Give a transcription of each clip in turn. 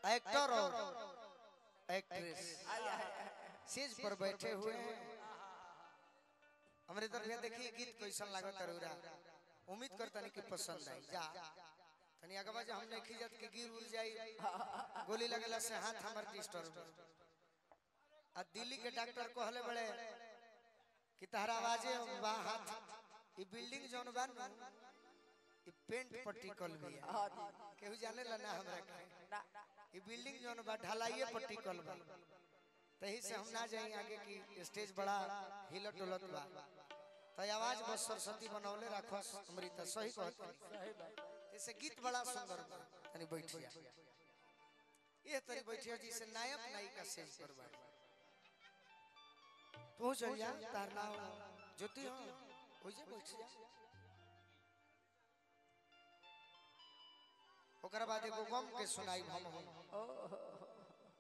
Actor और actress stage पर बैठे हुए हैं हमरे तरफ यहाँ देखिए गीत कैसन लागत तरुरा उम्मीद करता नहीं कि पसंद आई जा तनी आगे बाजे हम नहीं खिजत कि गिर उड़ जाई गोली लगेला से हाथ हमर डिस्टर्ब आ दिल्ली के डॉक्टर कहले बड़े कि तहरा आवाजे बा हाथ ई बिल्डिंग जोन बा नु ई पेंट पट्टी कल भी है केहू जाने ला ना हमरा के ई बिल्डिंग जोन बा ढलाइए पट्टी कल बा तही से हम ना जाई आगे की स्टेज बड़ा हिलत डुलत बा तो आवाज बस सरस्वती बनौले रखो अमृता सही कहत जैसे गीत बड़ा सुंदर बा तनी बैठिया ये तनी बैठिया जी से नायक नायिका स्टेज पर बा तू चल जा तार नाम ज्योति हो हो जा बैठ जा ओकरा बाद एगो गम के सुनाई हम हम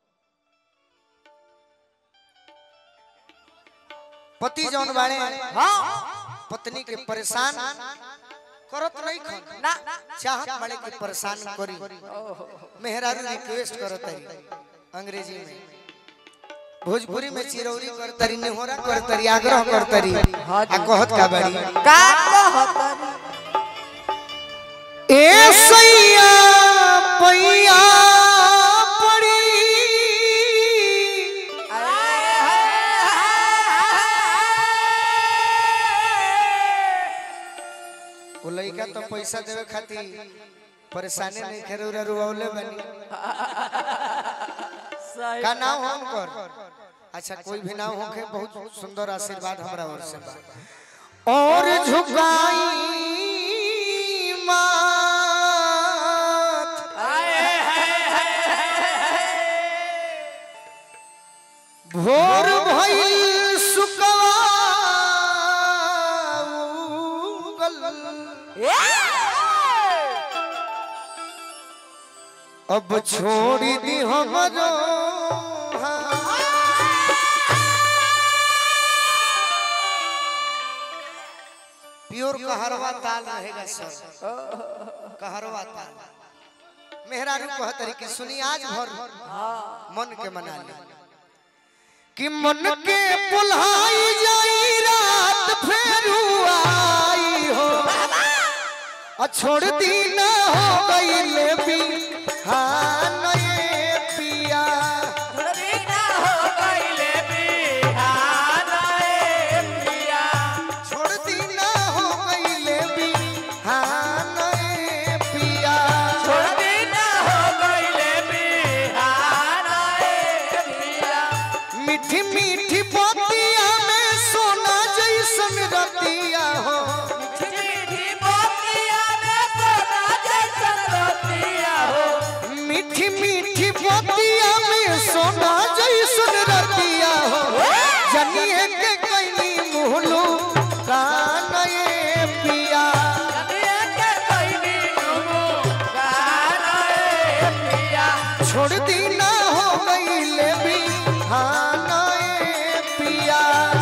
पति जौन बाड़े हाँ पत्नी के परेशान करत नहीं खन ना चाहत बाड़े के परेशान करी मेहरारू रिक्वेस्ट करत है अंग्रेजी में भोजपुरी में चिरौरी करतरी नेहोरा करतरी आग्रह करतरी आ कहत का बाड़ी का कहतनी ए सैया पैया पड़ी वो लड़का तो पैसा देवे खातिर परेशानी नहीं करे उरा रुआवले बनी सही का नाम हो उनकर अच्छा कोई भी नाम होके बहुत सुंदर आशीर्वाद हमरा ओर से बा और झुकाई माथ भोर भइल सुकवा उगल। अब छोड़ी दी हमरो प्योर कहरवा ताल रहेगा सर कहरवा ताल मेहरारू कहतरी कि सुनी आज भर मन के मना ली कि मन के पुल्हाई जाई रात फेर आई हो आ छोड़ दी ना हो गई भी हाँ नए पिया छोड़ दी ना हो गई भी हाँ नए पिया मीठी मीठी पोतिया में सोना जैसन रतिया हो मीठी मीठी पोतिया में सोना जैसन रतिया हो जनिए के कैनी मुहलू कान ये पिया छोड़ दी ना हो गई ले भी हाँ ना ये पिया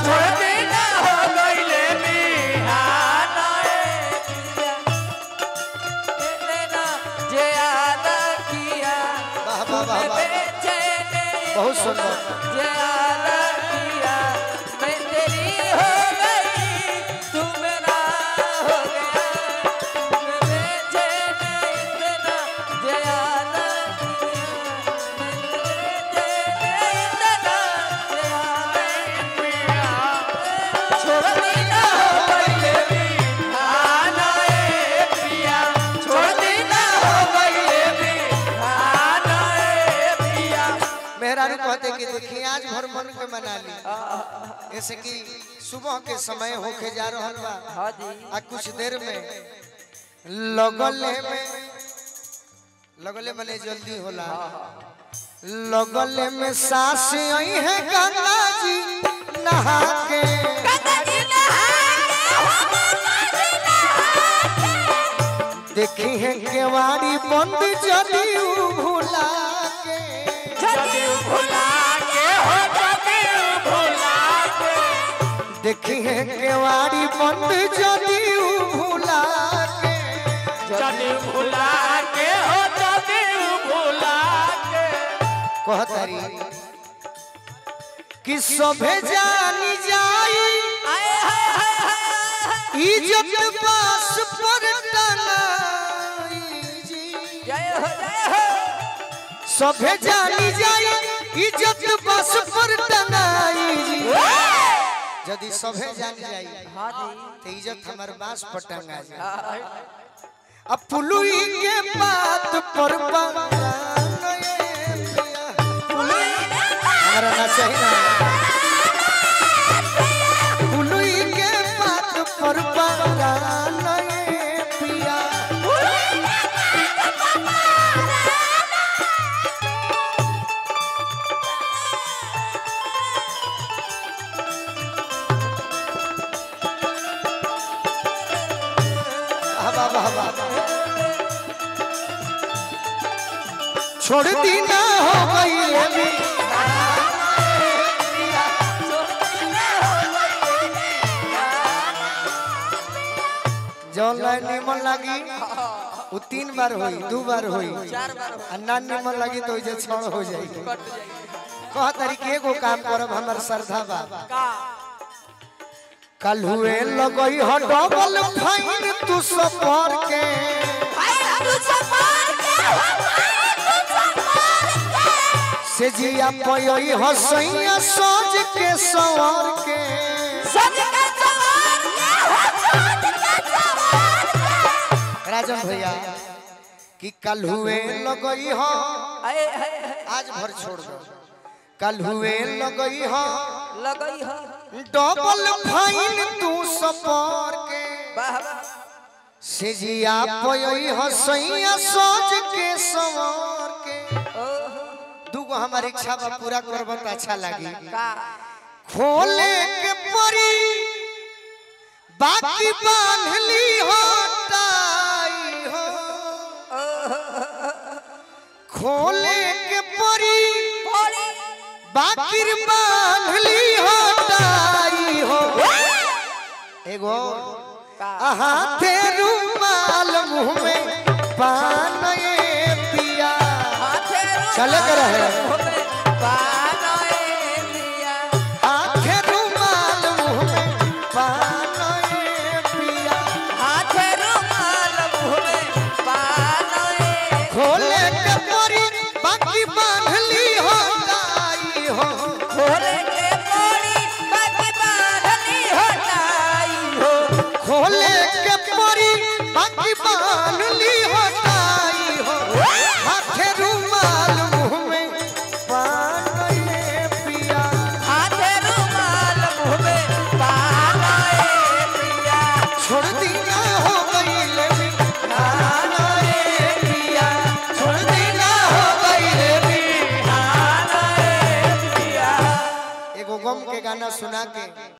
वाह वाह वाह वाह बहुत सुंदर मेहरारू कहते कि देखिए आज भर मन के मना ली जैसे कि सुबह के समय होके जा रहल बा आ कुछ देर में लगले में लगले मने जल्दी होला लगले में सास आई है गंगा जी नहा के देखी है केवाड़ी बंद जदी भुला के देखी है केवाड़ी बंद जदी भुला के भुला के हो जदी भुला के कहतारी कि सभे जानी जाई इज्जत बास पर टंगाई जी जय हो जय हो सभे जानी जाई इज्जत बस पर टंगाई जी यदि सभे जान जाई हाँ जी तो इज्जत हमर बास पर टंगा जाई हाँ, अब पुलुई के बात पर बांगए पिया। हमारा ना सही ना पुलुई के बात पर बांगए पिया हवा हवा छोड़ दी ना हो गई अभी जौन लाइन निमन लगी वो तीन बार होई दो बार होई चार बार हो आ ना निमन लगी तो जे क्षण हो जाई कट जाएगी कह तरीके एगो काम करब हमर श्रद्धा बा का कल हुए लगई ह डबल फाइन तू सफर के से जिया पयई हसैया सज के सवर के राजन भैया कि कल हुए लगई ह आए आए आए, आज भर छोड़ दो कल हुए लगई ह लगई हो डबल फाइन तू सफर के वाह वाह से जिया पयई हसैया सज के सवर के ओहो दूगो हमारी इच्छा बा पूरा करब त अच्छा लागी का खोले के परी बाकी बांधली हो टाई हो खोले के परी पड़ी बाकी बांधली हो टाई हो एगो का हाथे रुमाल मुंह में पान ये पिया हाथे चले के रहे। बानोए लिया हाथे रुमाल मुंह में पान ये पिया हाथे रुमाल मुँह में बानोए खोले के परी बाकी बांधली हो टाई हो खोले के पड़ी बाकी बांधली हटाई हो खोले के परी बाकी बांधली हो टाई हो हाथे रुमाल मुंह में पान ये पिया हाथे रुमाल मुँह में बानोए लिया छोड़ दिया हो गई लेवी नाना ये पिया छोड़ दिया हो गई लेवी बानोए लिया एगो गम के गाना सुना के